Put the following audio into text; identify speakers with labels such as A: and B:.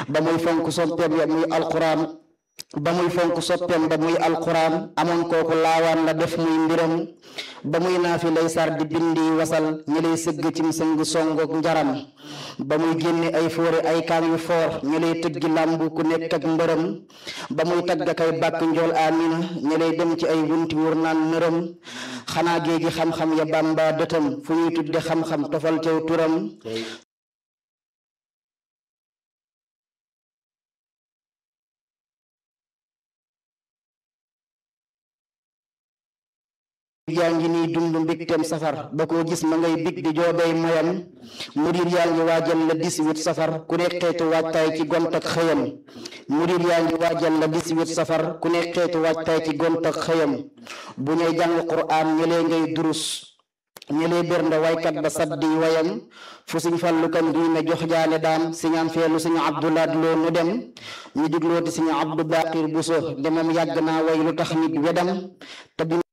A: ba muy fonk soppeem ya muy alquran ba muy fonk soppeem ba muy alquran amoon kooku laawaan la def muy mbiram ba muy naafi lay sar di bindi wasal ñi lay sëgg cim sëng songook njaram ba muy génne ay fóore ay kaam yu foor ñi lay tëggi làmbu ku nekk ak mbërëm ba muy tagg kay bàkk njool amina ñi lay dem ci ay wunti wur naan nërëm xanaa géegi xam-xam ya bàmba dëtam fu ñuy tudde xam-xam tofal tew turam yaa ngi nii dund mbigteem safar ba koo gis ma ngay big di joobey moyam murid yaa ngi waajal la 18 safar ku ne xeetu waajtaay ci gont ak xëyam murid yaa ngi waajal la 18 safar ku ne xeetu waajtaay ci gont ak xëyam bu ñuy jàng quraan ñëlee ngay durus ñëlee bernde waykat ba saddi wayam fu suñ fallu kan diine jox jaane daam siñaan feelu suñu abdulaat loo nu dem ñu diglooti suñu abdu baqir buso demam yàgg naa way lu tax nit wedam te